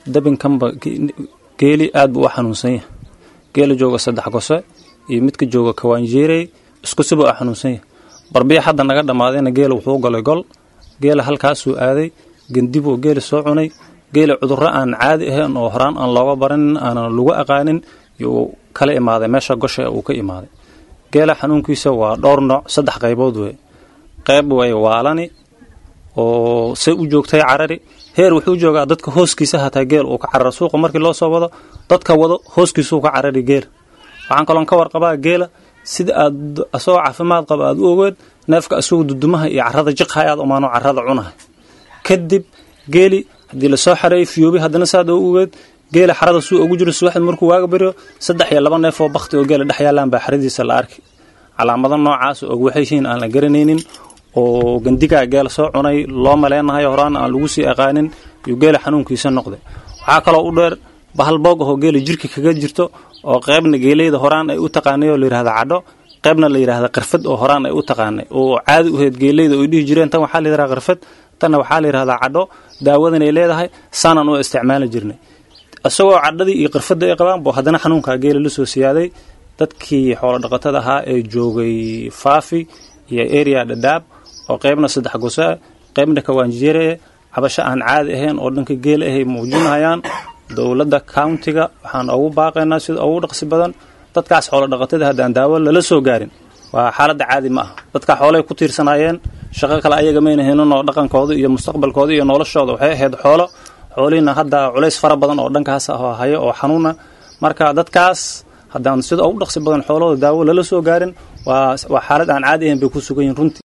dabinkanba geeli aad buu u xanuunsan yahay geela jooga saddex gose iyo midka jooga kawaanjeerey isku siba u xanuunsan yahay barbiya hadda naga dhammaadayna geela wuxuu golay gol geela halkaasuu aaday gendibuu geela soo cunay geela cudurro aan caadi ahayn oo horaan aan looga baranin aanan lagu aqaanin yuu kala imaaday meesha gosha uu ka imaaday geela xanuunkiisa waa dhowr nooc saddex qaybood wey qayb way waalani oo say u joogtay carari heer wuxuu joogaa dadka hooskiisa hataa geel uu ka cararo suuqa markii loo soo wado dadka wado hooskiisuu ka carari geela waxaan kaloon ka warqabaa geela sida aad asagoo caafimaad qaba aad u ogeed neefka asagoo dudumaha iyo carada jiqhayaad umaano carada cunahay kadib geeli haddii lasoo xareeyay fiyoobi haddana saad oo ogeed geela xarada suu ugu jiro subaxd markuu waaga baryo saddex iyo laba neef oo bakti oo geela dhex yaalaan baa xaradiisa la arki calaamado noocaas og waxay yihiin aan la garanaynin oo gandigaa geela soo cunay loo maleynahayo horaan aan lagu sii aqaanin iyo geela xanuunkiisa noqday waxaa kaloo u dheer bahal boog ahoo geela jirka kaga jirto oo qaybna geeleyda horaan ay u taqaanay oo layidhahda cadho qaybna la yidhahda qarfad oo horaan ay u taqaanay oo caadi u heyd geeleyda oy dhihi jireen tan waxaa la yidhahda qarfad tanna waxaa la yidhahdaa cadho daawadan ay leedahay saanaan u isticmaali jirnay isagoo cadhadii iyo qarfadda ay qabaan buu haddana xanuunkaa geela la soo siyaaday dadkii xoolo dhaqatada ahaa ee joogay faafi iyo area dhadhaab oo qaybna saddex gosaa qaybna kawaanjeere cabasho aan caadi ahayn oo dhanka geela ahay muujinayaan dowladda countiga waxaan ugu baaqaynaa sida ugu dhaqsi badan dadkaas xoolo dhaqatada haddaan daawo lala soo gaarin waa xaaladda caadi ma aha dadka xoolay ku tiirsanaayeen shaqo kale ayaga mayna helin oo dhaqankooda iyo mustaqbalkooda iyo noloshooda waxay ahayd xoolo xoolihiina hadda culays fara badan oo dhankaas ah hayo oo xanuuna marka dadkaas haddaan sida ugu dhaqsi badan xoolahooda daawo lala soo gaarin waa waa xaalad aan caadi ahayn bay ku sugan yihin runtii